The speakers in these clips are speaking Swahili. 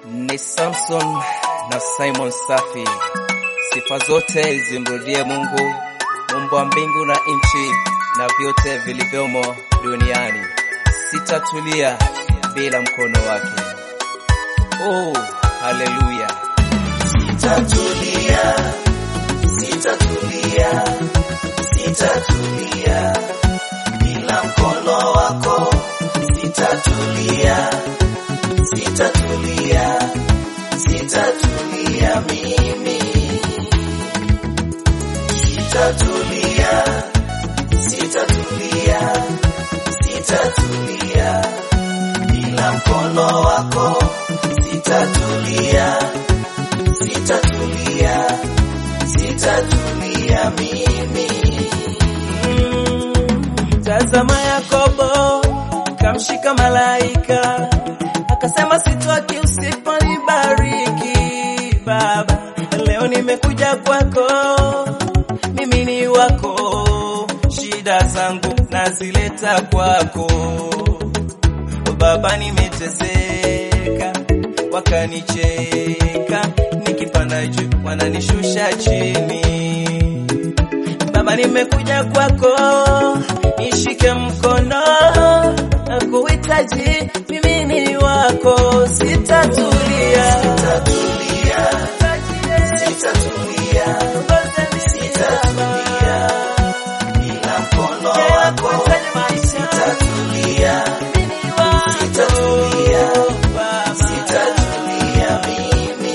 Ni Samson na Simon Safi. Sifa zote zimrudie Mungu, muumba wa mbingu na nchi na vyote vilivyomo duniani. Sitatulia bila mkono wake. Oh, haleluya! Sitatulia, sitatulia, sitatulia bila mkono wako. Sitatulia, sitatulia, sitatulia mimi. Sitatulia, sitatulia, sitatulia bila mkono wako. Sitatulia, sitatulia, sitatulia mimi. Tazama Yakobo kamshika malaika akasema, sitoki usiponibariki Baba. Leo nimekuja kwako, mimi ni wako, shida zangu nazileta kwako Baba. Nimeteseka wakanicheka, nikipanda juu wananishusha chini Baba, nimekuja kwako, nishike mkono, nakuhitaji, mimi ni wako, sitatulia, Sitatulia, sitatulia, sitatulia bila mkono wako. Sitatulia, sitatulia, sitatulia mimi.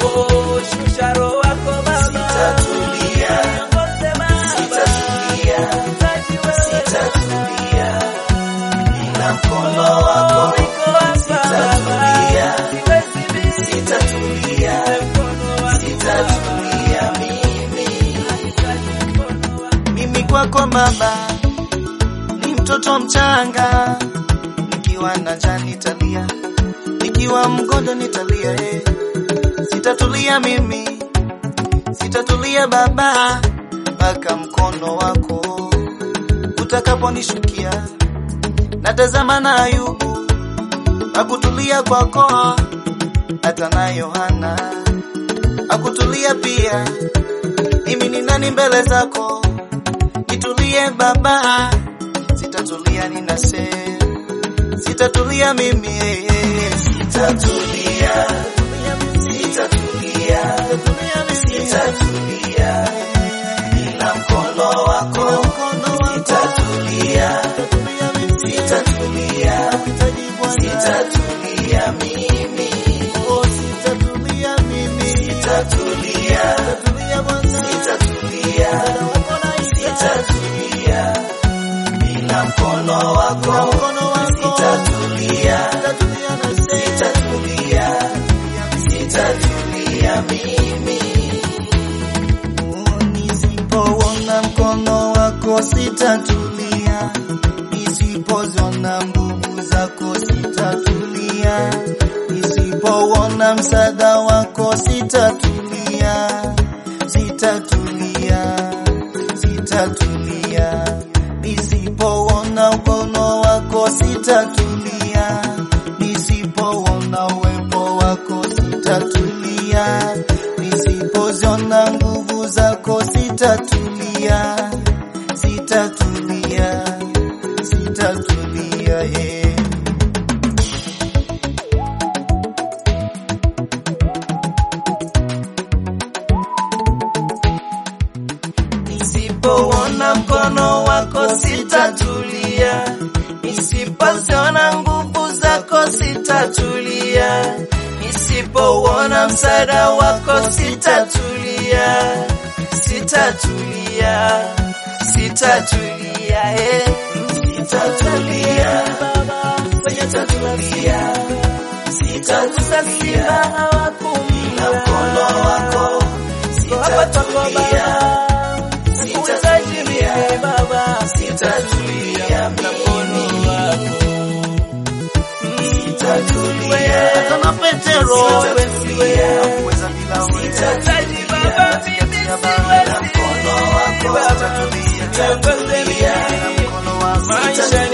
Sitatulia, sitatulia, sitatulia bila mkono wako. Sitatulia, sitatulia, sitatulia mimi. Mimi kwako Baba ni mtoto mchanga, nikiwa na njaa nitalia, nikiwa mgonjwa nitalia, eh. Sitatulia mimi, sitatulia Baba, mpaka mkono wako utakaponishukia. Natazama na Ayubu, akutulia kwako, hata na Yohana akutulia pia. Mimi ni nani mbele zako? Nitulie Baba, sitatulia ninase, sitatulia mimi, eh, eh. sitatulia, sitatulia, sitatulia bila mkono wako, sitatulia, sitatulia, sitatulia mimi, oh, sitatulia mimi, sitatulia, sitatulia, sitatulia bila mkono wako, sitatulia, sitatulia, sitatulia mimi. Nisipouona mkono wako sitatulia, nisipoziona nguvu zako sitatulia, nisipouona msaada wako sitatulia, sitatulia, sitatulia, nisipouona mkono wako sitatulia, nisipouona uwepo wako sitatulia, nisipoziona nguvu zako sitatulia, sitatulia, sitatulia, yeah. Nisipouona mkono wako sitatulia, nisipoziona nguvu zako sitatulia, nisipouona msaada wako sitatulia, sitatulia, sitatulia, eh. Sitatulia, sitatulia, sitatulia, bila mkono wako sitatulia, sitatulia, sitatulia mimi. Sitatulia, kama Petero, sitatulia, hakuweza bila wewe. Sitatulia, bila mkono wako, sitatulia, sitatulia, bila mkono wako, sitatulia,